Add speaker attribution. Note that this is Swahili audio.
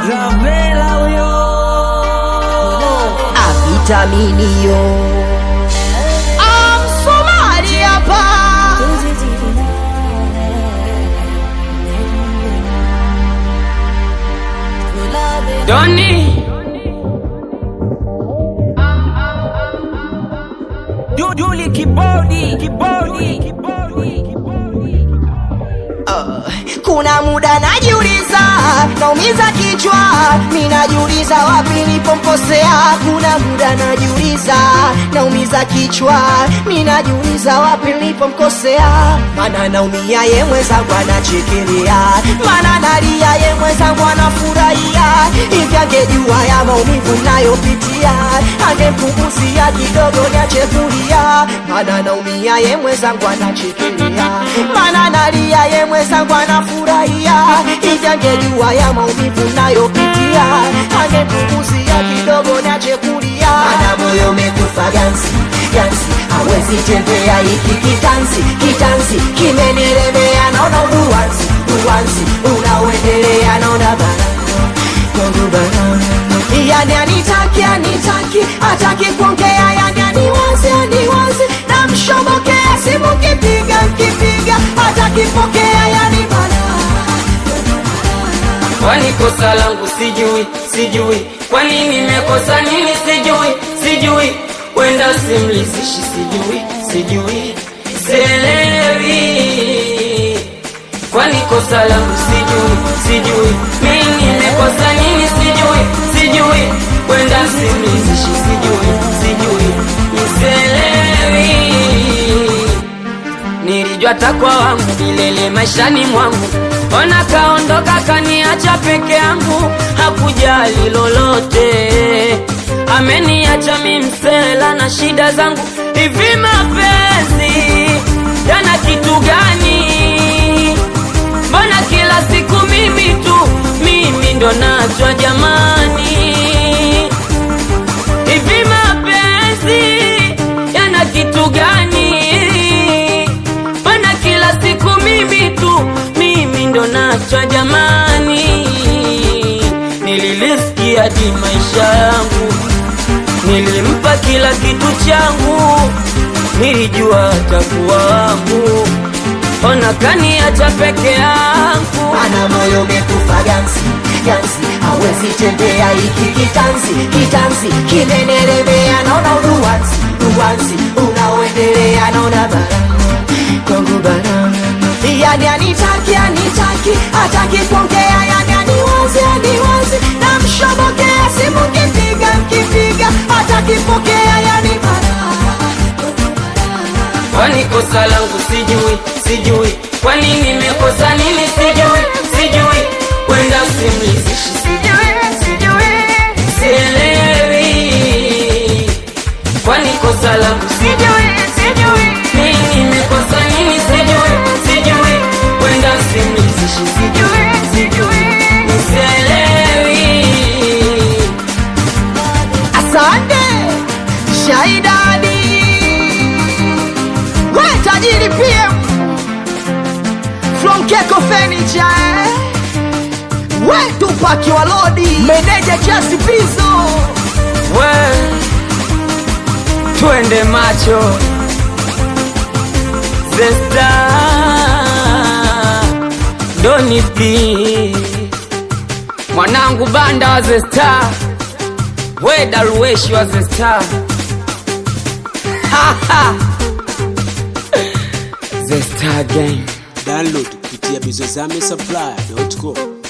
Speaker 1: Gravela huyo
Speaker 2: avitaminio amsomali hapa
Speaker 1: Doni Duduli kibodi kibodi kibodi
Speaker 2: kuna muda najiuliza naumiza kichwa minajiuliza wapi nilipomkosea kuna muda najiuliza naumiza kichwa minajiuliza wapi nilipomkosea mana naumia ye mwenzangu anachekelea mana nalia ye mwenzangu anafurahia hivi angejua ya maumivu nayopitia angempunguzia kidogo niache kulia mana naumia ye mwenzangu anachekelea mana nalia ye mwenzangu anafurahia hivi angejua ya maumivu nayopitia angempunguzia kidogo niache kulia mana moyo umekufa ganzi ganzi hawezi tembea hiki kitanzi kitanzi kimenielemea naona uduwanzi uwanzi unaoendelea naona baraka kwangu baraka yani anitaki anitaki hataki kuongea yani aniwazi aniwazi namshobokea simu kipiga kipiga hataki pokea yani balaa
Speaker 1: Kwani kosa langu sijui sijui Kwani nimekosa nini sijui sijui Kwenda simlizishi sijui sijui Sielewi Kwani kosa langu sijui sijui Mimi nimekosa nini sijui sijui Kwenda simlizishi sijui sijui Sielewi Nilijua takwa wangu milele maishani mwangu, ona kaondoka kaniacha peke yangu, hakujali lolote, ameniacha mi msela na shida zangu. Hivi mapenzi yana kitu gani? Mbona kila siku mimi tu, mimi ndo nachwa jamani? Hivi mapenzi yana kitu gani? Mbona kila siku mimi tu, mimi ndo nachwa jamani? Nililisikia hadi maisha yangu, nilimpa kila kitu changu, nilijua atakuwa wangu, ona kaniacha peke yangu.
Speaker 2: ana moyo umekufa ganzi ganzi hawezi tembea hiki kitanzi kitanzi kimenelemea naona uduwanzi duwanzi unaoendelea naona baraka kwangu baraka yani anitaki anitaki hataki kuongea yani aniwazi aniwazi namshobokea simu kipiga kipiga hataki pokea yani baraka
Speaker 1: Kwani kosa langu sijui sijui, kwani nimekosa nini sijui sijui, kwenda simlizishi sijui sijui, sielewi. Kwani kosa langu sijui sijui, mimi nimekosa nini sijui sijui, kwenda simlizishi sijui sijui, sielewi.
Speaker 2: Asante Shaidani, we tajiri PM from Keko Furniture, eh? we Tupaki wa Lodi, meneja kiasi pizo
Speaker 1: we twende macho zesta donipi mwanangu banda wa zesta we daruweshi wa zesta zesta game
Speaker 3: download kupitia bizozame supply.com